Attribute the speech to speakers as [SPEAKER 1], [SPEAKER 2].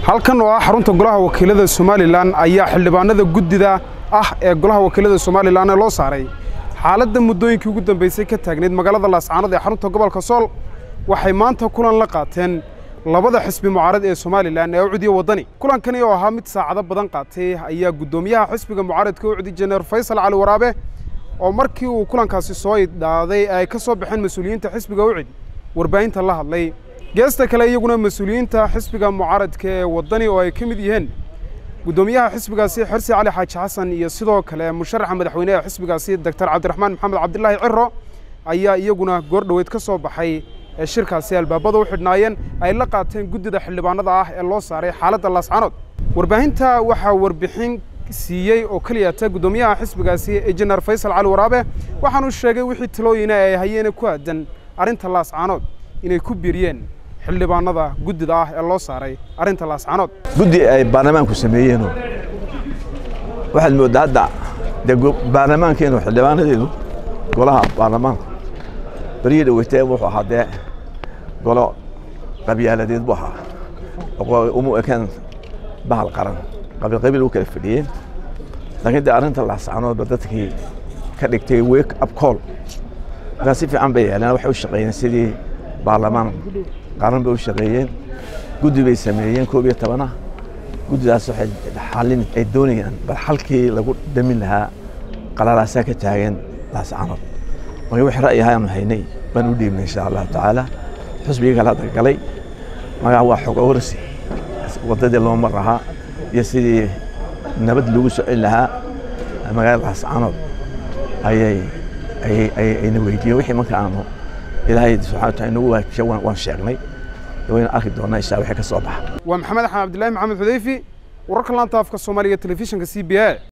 [SPEAKER 1] halkan oo ah xarunta golaha wakiilada somalilan ayaa xildhibaanada guddida ah ee golaha wakiilada somalilan ee loo saaray xaaladda muddooyinkii ugu dambaysay ka taagnayd magaalada laascaanood ee xarunta gobolka sool waxay maanta kulan la qaateen labada xisbi mucaarad ee somalilan ee ucdiya waddani kulankani oo ahaa mid saacado badan qaatay ayaa guddoomiyaha xisbiga mucaaradka ucdi jeneer faysal cali waraabe oo markii uu kulankaasi soo idhaaday ay ka soo baxeen mas-uuliyiinta xisbiga ucid warbaahinta la hadlay geesta kale iyaguna mas-uuliyiinta xisbiga mucaaradka ee waddani oo ay ka mid yihiin guddoomiyaha xisbigaasi xirsi cali xaaji xasan iyo sidoo kale musharaxa madaxweyneha xisbigaasi doctor cabdiraxmaan maxamed cabdilaahi ciro ayaa iyaguna goor dhoweyd ka soo baxay ee shirkaasi albaabada u xidhnaayeen ay la qaateen guddida xildhibaanada ah ee loo saaray xaaladda laascaanood warbaahinta waxaa warbixin siiyey oo keliyata guddoomiyaha xisbigaasi injineer faysal cali waraabe waxaanu sheegay wixii talooyina ay hayeene ku aadan arrinta laascaanood inay ku biiriyeen xildhibaanada guddida ah ee loo saaray arrinta laascaanood
[SPEAKER 2] guddi ay baarlamaanku sameeyeenoo waxaad mooddaa hadda dee baarlamaankeenu xildhibaanadeedu golaha baarlamaanku beryii dhaweytee wuxuu ahaa dee golo qabyaaladeed buu ahaa umu ekeen bahal qaran qabiil qabiil u kala fadhiyeen laakiin dee arrinta laascaanoodba dadkii ka dhigtay wake up call markaa si fiican bay yeeleen waxay u shaqeeyeen sidii baarlamaan qaran bay u shaqeeyeen guddi bay sameeyeen koob iyo tobanah guddidaas waxay xalin ay doonayaan bal xalkii lagu damin lahaa qalalaasaa ka taagan laascaanood marka wixii ra'yi ahaanu haynay baan u dhiibnay insha allahu tacaala xusbigii kala hadda galay magaa waa xog awarsi waddadii loo mar lahaa iyo sidii nabad lagu socin lahaa magaalada laascaanood ayay ayna weydiiyeen wixii marka aanu ilaahay subxana wataala inagu waajiya waan sheegnay wayna arki doonaa insha wixii ka soo baxa
[SPEAKER 1] waa maxamed axmed cabdillahi maxamed xudayfi wararka laanta afka soomaaliga telefishinka c b a